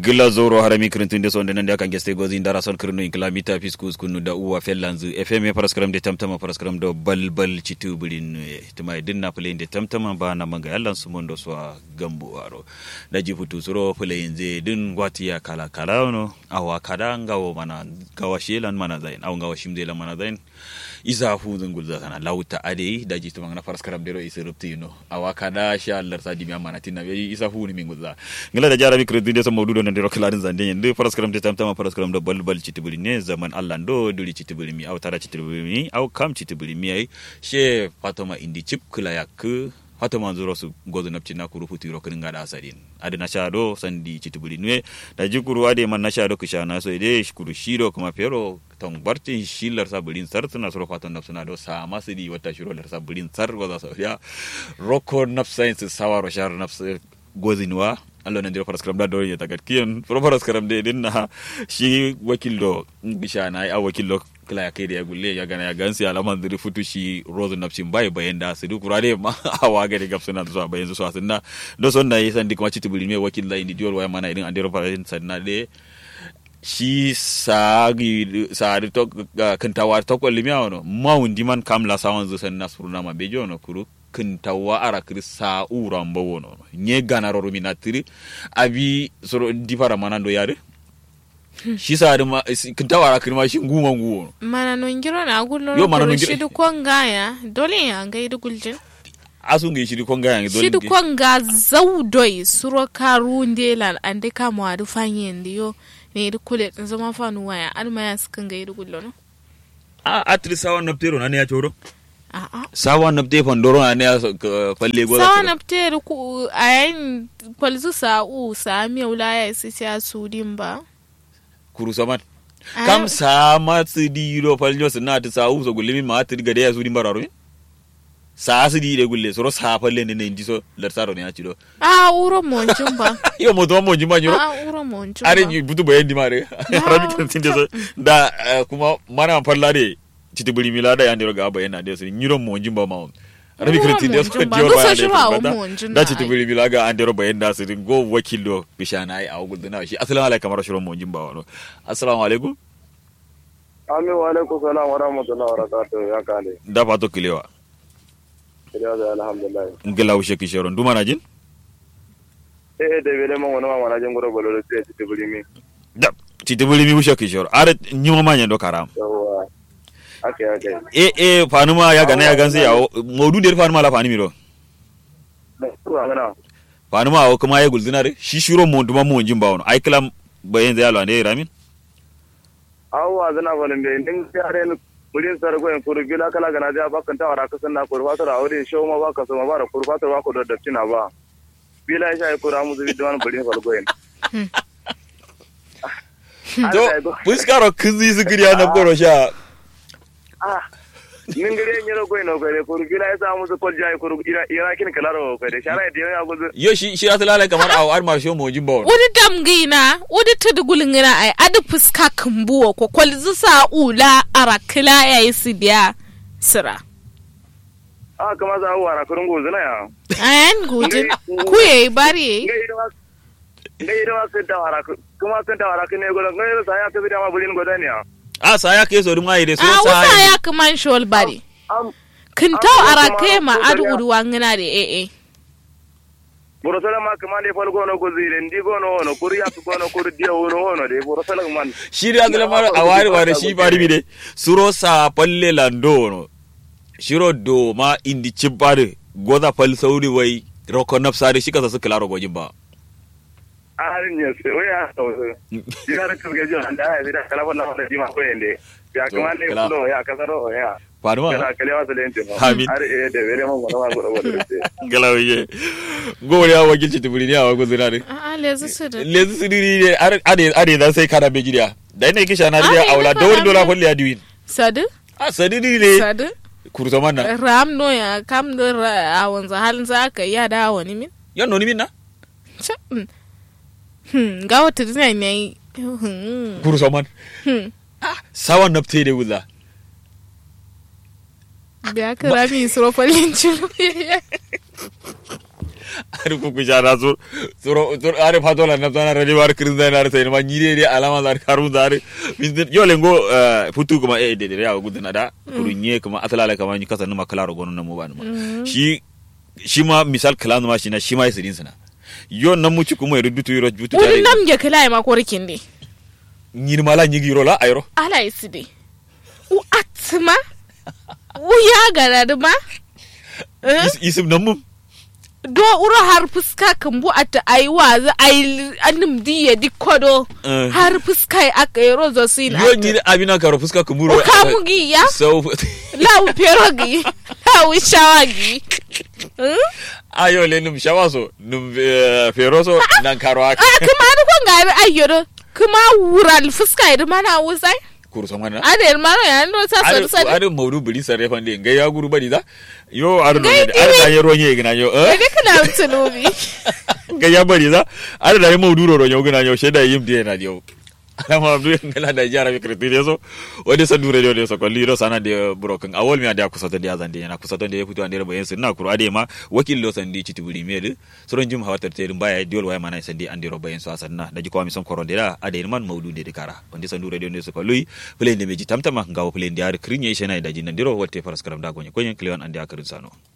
gila zoro harami kirintin sonde nande akan geste gozi ndara son kirinu inkla mita fiskus kunu da uwa fellanzu fm paraskram de tamtama paraskram do balbal citu bulin tuma dinna play de tamtama ba na manga yallan su mondo so gambu aro da jifutu suro play nze din gwati ya kala kala no awa kada ngawo mana gawa shelan mana zain aw ngawa shimde la mana zain isa fu zungul za kana lauta ade da jitu manga paraskram de ro isa rupti no awa kada sha Allah sa dimi mana tinna isa fu ni mingul ngila da jarabi kirintin de so mawdudo nan dero klarin zande yende paraskaram te tamtama paraskaram do balbal citibuli ne zaman allah do duri citibuli mi aw tara citibuli mi aw kam citibuli mi ay she fatoma indi chip kula yak fatoma zuro su gozo napci na kuru futiro kin ngada asadin ade na shado sandi citibuli ne da jikuru ade man na shado kisha na so ide kuru shiro kuma pero ton bartin shilar sabulin sar tuna suro fatan nafsuna do sa masidi wata shiro lar sabulin sar goza so ya roko nafsain su sawaro shar nafsa gozinwa Allah nan dira paraskaram da dole ya tagat kiyan pro paraskaram de din na shi wakil do bisha na a wakil do kala ya kai da ya gulle ya gana ya gansi alaman diri futu shi rozu napsin bai bayan da su duk rade ma awa ga da gapsu na zuwa bayan su sun na do son na yi san dik ma ci tibuli me wakil da indi diol waya mana irin an dira paraskaram sanna de shi sagi sari to kantawa to ko limiya wono mawundi man kamla sawan zu sanna suruna ma bejo no kuru kintawa ara kiri sa ura mbawo no nye gana roro minatiri abi soro difara manando yare shi sa ma kintawa ara kiri ma shi nguma nguwo mana no ngiro na gullo Yo, mana no ngiro- shi du kwangaya dole ya ga idu guljin asu ngi shiri konga yangi shi du kwanga zaudoi suro karu ndela ande kamo adu fanye ndiyo ne idu kule zama fanu waya adu maya sukan ga idu gullo no a atri sawa naptero na ne ya choro a a sawa napte fandoro na ne ya so- ka- falle goza sawa kira. na fitere ku a yayin kwalzu sa'u sa miya wula ya isi siya su din ba kuru saman Ah. kam sa ma tsidi ro falnyo sna ta sa uso gulimi ma atri gade ya su din bararo sa su di de gulle soro sa falle ne ne indi so larsaro ne ya chiro a uro monjin ba yo mo to mo jima nyoro a uro monjin are ba yi butu bayan di mare arabi kan tinde so da eh, kuma mana falla de titi buri mila da yandiro ga bayan na de so nyiro mo jimba ma arabi kan tinde so Nyiro mo dior jimba. ba Nusa de shiro awo da mo jimba da titi ai. buri mila ga andiro bayan da so go wakilo bishana ai awu gudana shi assalamu alaikum kamar shiro mo jimba wano assalamu alaikum Amin wa alaikum salam wa rahmatullahi wa barakatuh ya kale. da fato kilewa Kiriya da alhamdulillah. ngela ushe kishoro nduma na jin Eh eh da bele mon wani ma mana jin gura bolo sai ci tibuli mi. da titi buri mi ushe kishoro are nyuma manya do karam Yawwa. Okay okay. e e fanuma ya gana ya ganse ya modu der fanuma la fanimi do Da ku amana. fanuma awo kuma ya gulzinare shi shiro mo nduma mo jimba wano ai kala bayan zai alwa ne ramin Awwa zana falin be din yare ni bulin sar go en kuru bila kala gana ja ba kan tawara ka sanna kuru fatar aure show ma ba ka so ma ba da kuru fatar ba ko da dattina ba. Bila ya sai kuru amu zubi duwan bulin fal go en. to fuskaro kinzi su giriya na goro sha Ah. Min gare en yero go en go de kuru bila ya samu su kol jai kuru ira ira kin kalaro ko de shara de ya go yo shi shi asalala kamar awo ar ma shi mo jimba wano wani damgina wani tudugulngina ai adi fuska kumbuwa ko kwalzu sa'ula arakila ya yi su biya sira Ah kama za wara kurun go zana ya. ayan gujin ku yayi bari yayi nga yi dama kan tawara kuma kan tawara kan ne godo nga yi sa ya kabi dama bulin godo ne a sa ya ke so dum ai de so a sa wusa ya kaman shol bari am kintau Ah, arake ma kuma- adi uruwa ngina da ee borosala ma kama ne fal gono ko zire ndi gono wono kuri ya gono kuri dia wono wono de borosala man shi da asala mar a wari wari shi bari bi de suro sa palle lando wono shiro do ma indi cibbare goza pal sauri wai roko nafsare shi kasa su klaro go jimba a harin ne sai oya to ya ra kaga jo anda ya da kala wannan wannan dima ko yende ya kama ne Kala. fulo ya kasaro ya fanuma kana kale wa salen tin Amin. har eh de vere mo mo godo godo de galawiye gori ya wakilci tibiri ne a wago zinare a lezu su da lezu siriri ne are are are dan sai kana be gidiya da ina kisha na Ah, riya ina aula fara da wuri dola min. kulli ya diwin sadu a sadiri ne sadu kurto manna ram no ya kam da ra- a wanzu halin za ka iya da wani min yan noni minna Ca- mm. Hmm, ga wata dina ne hmm, kurso man hmm. sawan nafte de wuza biya ka rami suro falin ciro ari ku ku jara so suro suro ari fatola na zana rani war kirin zai na sai ma nyire ne alama zar karun zar yo lengo futu kuma e de de ya guduna da kurunye kuma atalala kama ni kasa numa kalaro gonon na mu ba numa shi shi ma misal kalanu ma shi na shi ma yasirin sana yo nan muci kuma yoro dutu yoro dutu wuri nam ge kala ma korkin de nyir mala nyigi yoro la ayro ala iside u atma u ya garad ma isim nan mum do uro har fuska kan bu ata ai wazi ai anim diye dikodo har fuska aka yi rozo sin yo nyir abina karo fuska kumuro ka mugi ya so lawu perogi lawu shawagi ayo le num shawaso num feroso nan karo aka kuma ni ko ngari ayyoro kuma wural fuska idan mana wusai kurso mana ada hermano ya ndo sa sor sor ada mawdu buli sare fande ngai ya guru bari da yo ar no ada da yero nye gina yo eh ne kana tunubi ngai ya bari da ada da mawdu ro yo gina yo sheda yim die na dio alama abdu ngala da jara mi kriti so wadi sa dure dio so ko liro sana de broken awol mi ada kusato de azande na kusato de futu ande bayen sun na kuro ade ma wakil lo sandi chiti buri mede soron jim hawatar te baya diol way mana sandi ande ro bayen so asanna da jiko mi son koronde da ade man mawdu de kara wandi sa dure dio so ko lui plende meji tamtama ngawo plende ar krinye shena da jinan diro wotte faras karam da gonye konyen kliwan ande akarin sano